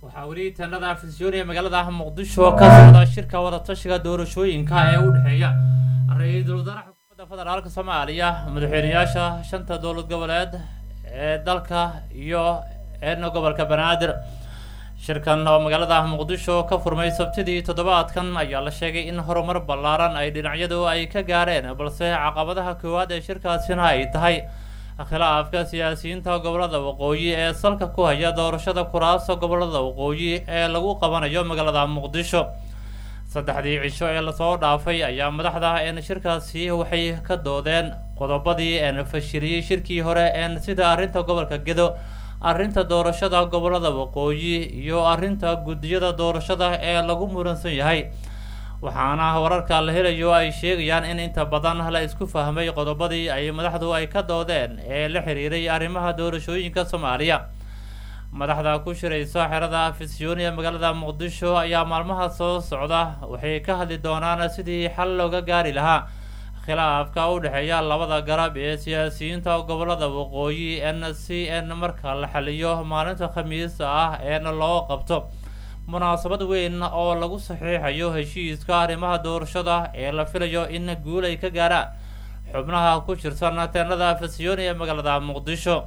waxaa weli tanada afisyoon ee magaalada muqdisho ka socda shirka wadatashiga doorashooyinka ee u dhexeeya ra-iisul wasaaraha xukuumadda federaalka soomaaliya madaxweyneyaasha shanta dowlad goboleed ee dalka iyo eedna gobolka banaadir shirkan oo magaalada muqdisho ka furmay sabtidii toddobaadkan ayaa la sheegay in horumar ballaaran ay dhinacyadu ay ka gaareen balse caqabadaha koowaad ee shirkaasina ay tahay khilaafka siyaasiyiinta gobolada waqooyi ee salka ku haya doorashada kuraasta gobolada waqooyi ee lagu qabanayo magaalada muqdisho saddexdii cisho ee lasoo dhaafay ayaa madaxda een shirkaasi waxay ka doodeen qodobadii een fashiliyey shirkii hore een sida arrinta gobolka gedo arrinta doorashada gobolada waqooyi iyo arrinta guddiyada doorashada ee lagu muransan yahay waxaana wararka la helayo ay sheegayaan in inta badan la isku fahmay qodobadii ay madaxdu ay ka doodeen ee la xiriiray arrimaha doorashooyinka soomaaliya madaxda ku shiraysa xerada afisyoon ee magaalada muqdisho ayaa maalmaha soo socda waxay ka hadli doonaan sidii xal looga gaari lahaa khilaafka u dhexeeya labada garab ee siyaasiyiinta gobolada waqooyi n c n marka la xaliyo maalinta khamiista ah eena loo qabto munaasabad weyn oo lagu saxiixayo heshiiska arrimaha doorashada ee la filayo in guul ay ka gaaraan xubnaha ku jirsan teenada afisyoon ee magaalada muqdisho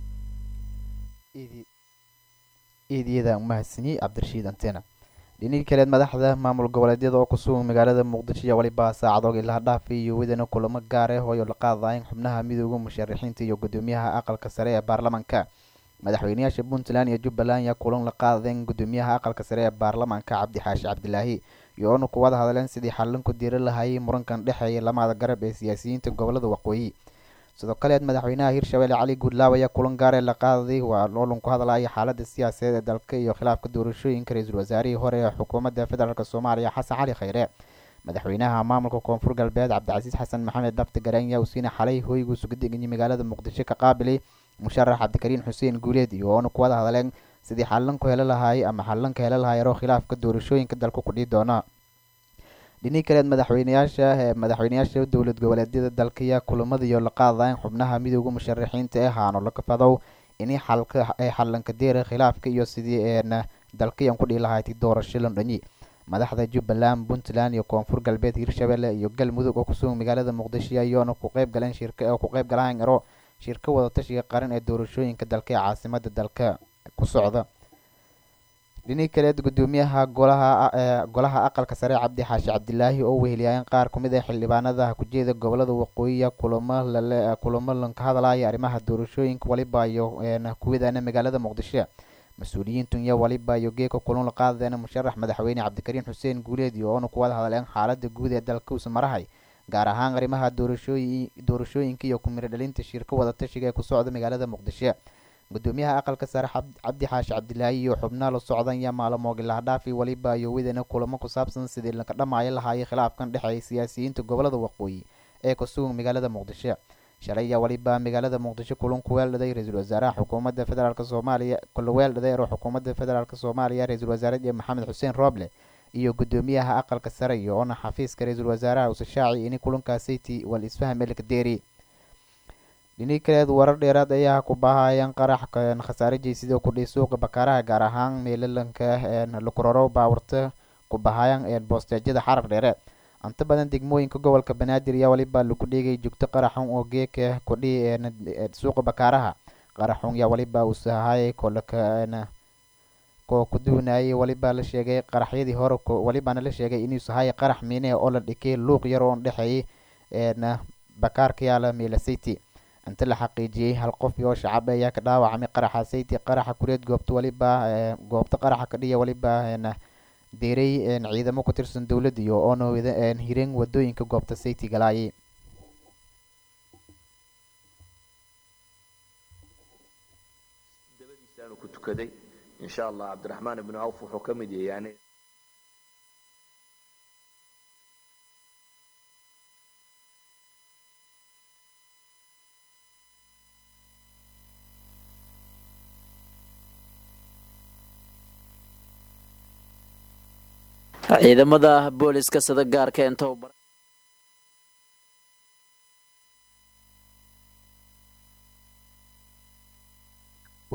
eediyada umahadsaniyey cabdirashiid antena dhinihii kaleed madaxda maamul goboleedyada oo kusugan magaalada muqdisho iyo weliba saacadoog ilaa dhaafi iyo wadana kulamo gaar ah oo la qaadayn xubnaha midooda musharaxiinta iyo gudoomiyaha aqalka sare ee baarlamaanka madaxweyneyaasha puntland iyo jubbaland ayaa kulan la qaadeen gudoomiyaha aqalka sare ee baarlamaanka cabdi xaashi cabdilaahi iyo-oona ku wada hadleen sidii xallin ku diiri lahayay murankan dhexeeya lamada garab ee siyaasiyiinta gobolada waqooyi sidoo kaleed madaxweynaha hirshabelle cali guudlaaw ayaa kulan gaaree la qaaday waa loolan ku hadlaya xaalada siyaasadeed ee dalka iyo khilaafka doorashooyinka ra-iisul wasaarihii hore ee xukuumadda federaalk soomaaliya xasan cali khayre madaxweynaha maamulka koonfur galbeed cabdicasiis xasan maxamed dafti garanya usiina xalay hoygu sugudeganyay magaalada muqdisho ka qaabilay musharax cabdikariin xuseen guuleed iyo oona ku wada hadleen sidii xallin ku heli lahaay ama xallin ka heli lahaay yaroo khilaafka doorashooyinka dalka kudhii doona dhinihii kaleed madaxweyneyaasha ee madaxweyneyaasha dowlad goboleedyada dalkaya kulamada iyo la qaadayn xubnaha midooda musharaxiinta ee haano laga fadow inay xalka ay xallanka deera khilaafka iyo sidii een dalkayan ku dhihi lahayti doorasho londhanyi madaxda jubbaland puntland iyo koonfur galbeed hirshabelle iyo galmudug oo kusugan magaalada muqdisho iyoona ku qeyb galeen shirka oo ku qeyb galaan ero shirka wadatashiga qaran ee doorashooyinka dalka ee caasimada dalka ku socda dhinihii kaleed gudoomiyaha golaha golaha aqalka sare cabdi xaashi cabdilaahi oo weheliyaayen qaar kumid ah xildhibaanada kujeeda gobolada waqooyiya kulamo lale kulamo lanka hadlaya arrimaha doorashooyinka waliba iyo kuwidaana magaalada muqdisho mas-uuliyiintun iyo waliba iyo geeka kulan la qaadadeena musharax madaxweyne cabdikariin xuseen guuleed iyo oona ku wada hadleen xaalada guud ee dalka uusa marahay gaar ahaan arrimaha doorashooyi doorashooyinka iyo kumiro dhalinta shirka wadatashiga ee ku socda magaalada muqdisho gudoomiyaha aqalka sare cabdi xaashi cabdilaahi iyo xubnaha la socdan iyo maalmoog ilaa dhaafi waliba iyo wadana kulamo ku saabsan sidii laga dhamaayo lahaayay khilaafkan dhexeeya siyaasiyiinta gobolada waqooyi ee kusugan magaalada muqdisho shalay ayaa waliba magaalada muqdisho kulan ku weeldhaday ra-iisul wasaaraha xukuumadda federaalk soomaaliya kula weeldhaday ero xukuumadda federaalk soomaaliya ra-iisul wasaare maxamed xuseen rooble iyo gudoomiyaha aqalka sare iyo oona xafiiska ra-iisul wasaaraha usashaaci ini kulankaasiti wal isfaham elka deeri dhinii kaleed warar dheeraad ayaa ku baahayeen qarax khasaare jeysid oo kudhiy suuqa bakaaraha gaar ahaan meelalanka lakuraro baawarta ku bahayaan boosteejyada xarar dheereed inta badan degmooyinka gobolka banaadir ayaa waliba lagu dhigay joogto qaraxun oo geeka kudhi suuqa bakaaraha qaraxun yaa waliba uu sahayay kolaka ko ku duunayay waliba la sheegay qaraxyadii hore walibana la sheegay inuu sahayay qarax miine oo la dhikay luuq yar oo dhexeeyay bakaarka yaala meela city inta la xaqiijiyey hal qof oo shacab ayaa ka dhaawacmay qaraxa sayti qaraxa kureed goobta waliba goobta qaraxa ka dhiya waliba deeray ciidamo ku tirsan dowladda iyo oona hireen wadooyinka goobta sayti galaayay dabadiisaanu ku tukaday insha allah cabdiraxmaan ibnu awf wuxuu ka mid yahay yani ciidamada booliska sida gaarka inta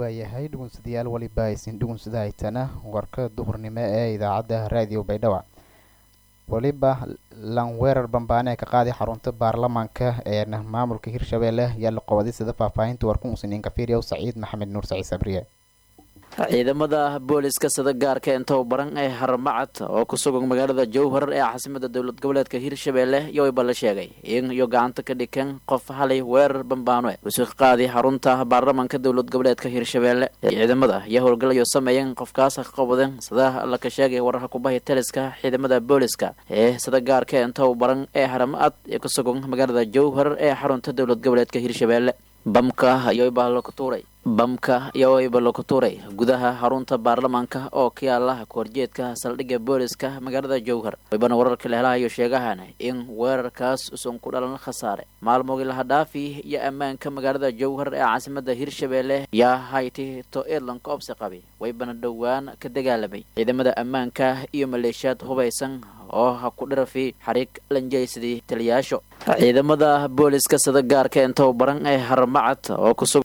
waayahay dhugunsadayaal weliba aysin dhugunsada haytana warka duhurnimo ee idaacadda raadiyo baydhabo weliba lanweerar bambaane ka qaaday xarunta baarlamaanka ee maamulka hirshabelle yaa la qobaday sida faahfaahinta warku usniin kafiiriyow saciid maxamed nuur saciid sabriye ciidamada booliska sida gaarka intow baran ee harmacad oo ku sugan magaalada jowhar ee caasimada dowlad goboleedka hirshabelle yowayba la sheegay in iyo gacanta ka dhikan qof halay weerar bambaano usu qaaday xarunta baarlamaanka dowlad goboleedka hirshabelle ciidamada ayaa howlgalayo sameeyeen qofkaas ka qabadeen sida la ka sheegay wararka kubahi taliska ciidamada booliska ee sida gaarka intow baran ee harmacad ee ku sugan magaalada jowhar ee xarunta dowlad goboleedka hirshabelle bamka ayoybaa laku tuuray bamka ayoyba laku tuuray gudaha xarunta baarlamaanka oo ka yaala kahorjeedka saldhigga booliska magaalada jowhar waybana wararka la helahayo sheegahan in weerarkaas usan ku dhalan khasaare maalmoogii laha dhaafi iyo ammaanka magaalada jowhar ee caasimada hirshabelle yaa hayti to irland koobsi qabi waybana dhowaan ka dagaalamay ciidamada ammaanka iyo maleeshiyaad hubaysan oo ha ku dhirafi xariig lanjaysadii taliyaasho ciidamada booliska sida gaarka intow baran ee harmacad oo kusug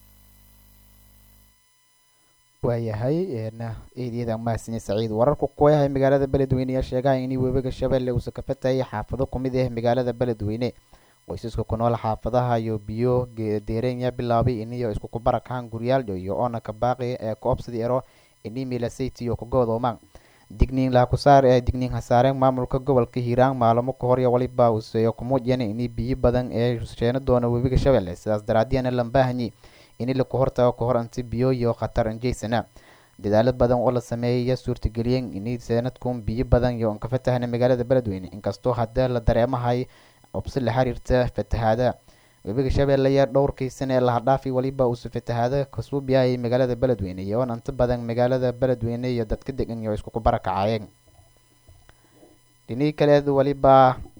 waayahay eedyada mahadsanyi saciid wararku kuwayahay magaalada beledweyne ayaa sheegahay in webiga shabeelle uusa ka fatayay xaafado kumid ah magaalada beledweyne qoysaska ku nool xaafadaha iyo biyo deerenya bilaabay iniyo isku kubarakahan guryaaldho iyo oona ka baaqi ee koobsadi ero ini milasayt iyo kagoodoomaan digniin laakusaar ee digniin hasaareen maamulka gobolka hiiraan maalamo ka hor iyo waliba useeyo kumuujiyana ini biyo badan ee sheena doona webiga shabeelle sidaas daraadiyana lambaahanyi ini laku hortago ka hor anti biyo iyo khatar anjeysana dadaalo badan oo la sameeyay ayaa suurtageliyeen ini sanadkun biyo badan iyo ka fatahana magaalada beledweyne inkastoo hadda la dareemahay cubsi la xiriirta fatahaada webiga shabeelle ayaa dhowrkii sana ee lahadhaafi waliba uusa fatahaada kasuubiyahayay magaalada beledweyne iyoon inta badan magaalada beledweyne iyo dadka degan iyo isku kubarakacayeen dhinii kaleed waliba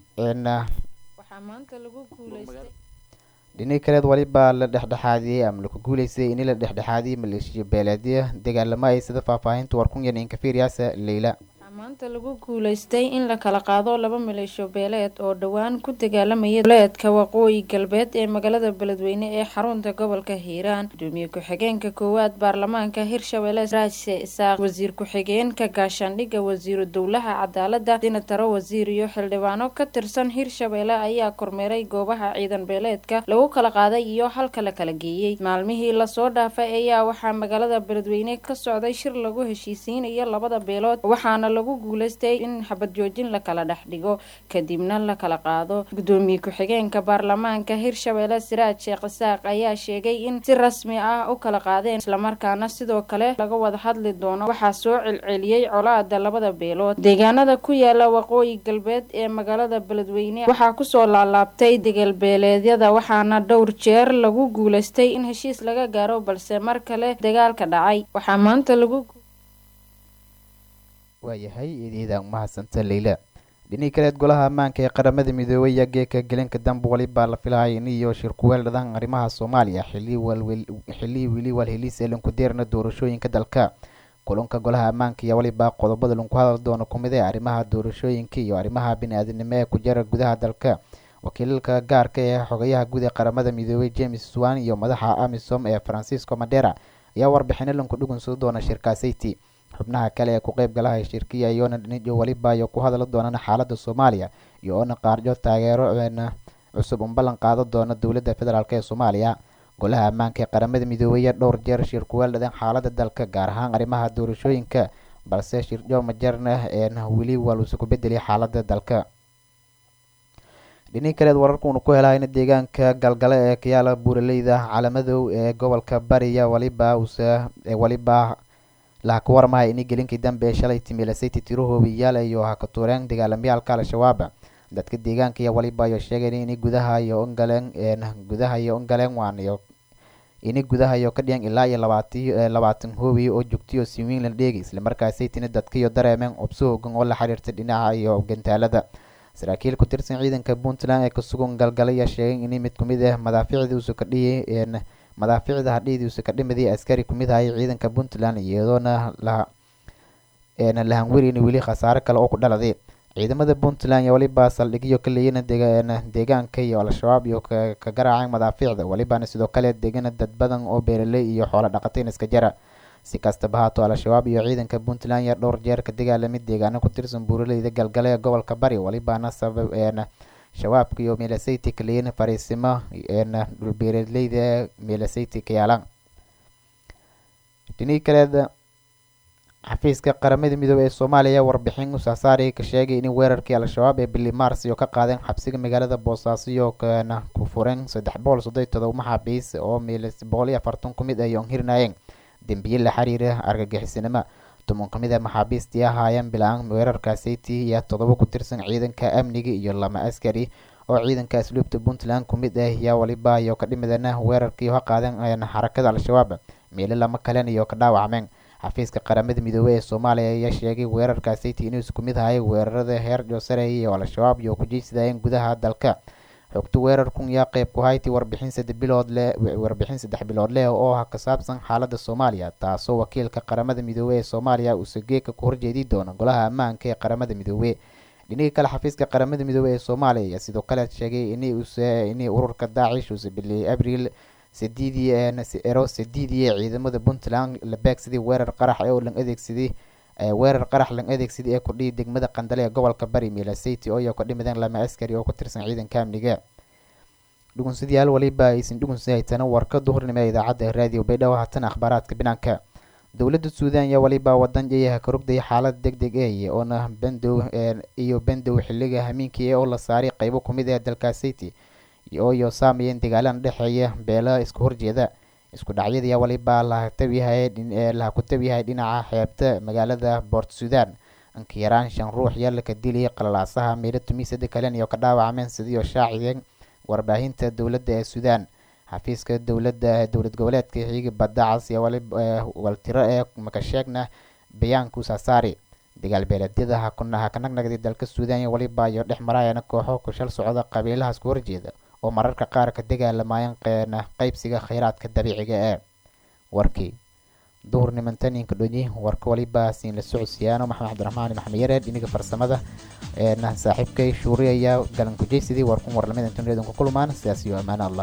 dhinii kaleed waliba la dhexdhexaadiyey ama laku guuleystay ini la dhexdhexaadiyey maleeshiya beeleedya dagaalamo ay sida faahfaahinta warkunyan inkafiriyaasa leyla maanta lagu guuleystay in la kala qaado laba maleesho beeleed oo dhowaan ku dagaalamaya goboleedka waqooyi galbeed ee magaalada beledweyne ee xarunta gobolka hiiraan gudoomiye ku-xigeenka koowaad baarlamaanka hirshabelle raase isaaq wasiir ku-xigeenka gaashaandhigga wasiiru dowlaha cadaalada sinataro wasiir iyo xildhibaano ka tirsan hirshabelle ayaa kormeeray goobaha ciidan beeleedka lagu kala qaaday iyo halka la kala geeyey maalmihii lasoo dhaafay ayaa waxaa magaalada beledweyne ka socday shir lagu heshiisiinayo labada beelood waxaana lagu guuleystay in xabad joojin la kala dhex dhigo kadibna la kala qaado gudoomiye ku-xigeenka baarlamaanka hirshabelle siraaj sheekh isaaq ayaa sheegay in si rasmi ah u kala qaadeen islamarkaana sidoo kale laga wada hadli doono waxaa soo celceliyey colaada labada beelood deegaanada ku yaala waqooyi galbeed ee magaalada beledweyne waxaa kusoo laalaabtay degalbeeleedyada waxaana dhowr jeer lagu guuleystay in heshiis laga gaaro balse mar kale dagaalka dhacay waxaa maanta lagu waayahay eedyada umahadsanta leyla dhinii kaleed golaha ammaanka ee qaramada midoobay ayaa geeka gelinka dambe walibaa la filahaya in iyo shirkuweel dhadan arrimaha soomaaliya xilihii weli walheliis ee lanku deerna doorashooyinka dalka kulanka golaha ammaanka iyo walibaa qodobada lanku hadal doono kumid ee arrimaha doorashooyinka iyo arrimaha bini-aadinimo ee ku jira gudaha dalka wakiilalka gaarka ee xogayaha guud ee qaramada midoobay james swan iyo madaxa amisom ee francisco madera ayaa warbixino lanku dhugunso doona shirkaasayti xubnaha kale ee ku qeyb galaha shirkiya iyoona dhinijo waliba iyo ku hadla doonana xaalada soomaaliya iyo oona qaarjo taageero cusub un ballan qaado doona dowladda federaalk ee soomaaliya golaha ammaanka ee qaramada midoobaya dhowr jeer shir kuweel dhadan xaalada dalka gaar ahaan arrimaha doorashooyinka balse shirjo majarna een weli waluusa ku bedelay xaalada dalka dhinii kaleed wararkuunu ku helahayna deegaanka galgale ee kayaala buuraleyda calamadow ee gobolka bariya waliba usa waliba laha ka warmaya ini gelinkii dambe ee shalay timilasayty tiro hoobiyaal iyo ha ka tuureen dagaalamyaalka al-shabaab dadka deegaanka iyo waliba ayo sheegeen ini gudaha iyo ongaleen gudaha iyo ongaleen waan iyo ini gudaha iyo ka dhiyan ilaa iyo labaati labaatan hoobiya oo joogtiyo siwiinlan dheegi islamarkaasaytina dadka iyo dareemeen cubso hoogan oo la xiriirta dhinaca iyo gantaalada saraakiil ku tirsan ciidanka puntland ee kasugan galgala ayaa sheegay ini mid kumid ah madaaficdii usu ka dhiyay madaaficda hadhiidiisa ka dhimadii askari kumid ahayay ciidanka puntland iyadoona la lahanwerin weli khasaare kale oo ku dhaladay ciidamada puntland iyo weliba saldhigyo ka leeyana deegaanka iyo al-shabaab iyo ka garaaceen madaafiicda welibana sidoo kale degana dad badan oo beeraley iyo xoolo dhaqateen iska jara si kastaba haato al-shabaab iyo ciidanka puntland iyo dhowr jeer ka dagaalamid deegaano ku tirsan buuraleyda galgale ee gobolka bari welibana sabab shabaabka iyo meelasayti ka leeyana fariisimo dhulbeeraleyda meelasayti ka yaalaan dhinii kaleed xafiiska qaramada midoobey ee soomaaliya warbixin usaasaari ka sheegay in weerarkii al-shabaab ee bili mars iyo ka qaadeen xabsiga magaalada boosaaso iyo kana ku fureen saddex boqol soddon todoba maxaabiis oo milis boqol iyo afartan ku mid ay onhirnaayeen dembiye la xiriira argagixisinimo toban ka mid a maxaabiistii ahaayeen bila-aan weerarkaasiti iyo todoba ku tirsan ciidanka amniga iyo lama askari oo ciidanka asluubta puntland ku mid ah yaa waliba iyo ka dhimidana weerarkii ka qaadeen xarakada al-shabaab meelo lama kalen iyo ka dhaawacmeen xafiiska qaramada midoobey ee soomaaliya ayaa sheegay weerarkaasiti inuu isku mid ahay weerarada heer joosarey iyo al-shabaab iyo ku jeysadayeen gudaha dalka xogta weerarkun yaa qeyb ku hayti warbixin saddex bilood leh warbixin saddex bilood leh oo ah ka saabsan xaaladda soomaaliya taasoo wakiilka qaramada midoobey ee soomaaliya uuse geeka ku horjeedi doona golaha ammaanka ee qaramada midoobey dhinihii kale xafiiska qaramada midoobey ee soomaaliya ayaa sidoo kale sheegay in use in ururka daacish uuse biliyay abriil sideedii ero sideedii ciidamada puntland la beegsaday weerar qarax oo lan adeegsaday weerar qarax lan adeegsaday ee kudhihi degmada qandale ee gobolka bari milasati oo iyo ka dhimideen lama askari oo ku tirsan ciidanka amniga dhugunsadayaal waliba aysan dhugunsa haytana warka duhurnimo ee idaacadda raadiyo baydhabo haatan akhbaaraadka binaanka dowladda suudan ayaa waliba wadan jayaha ka rogdaya xaalad deg deg eey oona bandow iyo bandow xiliga hamiinkii oo la saaray qeybo kumid ee dalkaasiti ooyo saameeyeen dagaalan dhexeeya beela isku horjeeda isku dhacyada waliba laha ku tabyahay dhinaca xeebta magaalada boort sudan inka yaraan shan ruux yaa laka diliyay qalalaasaha meelo tumisada kalen iyo ka dhaawacmeen sidiioo shaaciyeen warbaahinta dowladda ee sudan xafiiska dowladda dowlad goboleedka xiigi badda cas iyo waltiro ee makasheegna bayaanku saasaari dagaal beeleedyada ha ka nagnagday dalka suudan iyo waliba iyo dhex maraayana kooxo kushal socda qabiilaha isku horjeeda oo mararka qaar ka dagaalamayeen qeena qeybsiga kheyraadka dabiiciga ee warkii duhur nimantaninka dhonyi warka waliba siin la socodsiyaano maxamed cabdiraxmaan maxamed yareed iniga farsamada eena saaxiibkay shuuri ayaa galan kujeysidii warkun warlamada intan ku kulmaan sidaas iyo ammaano allah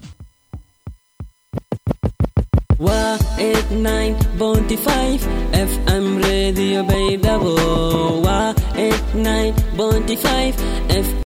waa eight nine bounty five fm radio baydhabo waa eight nine bounty five f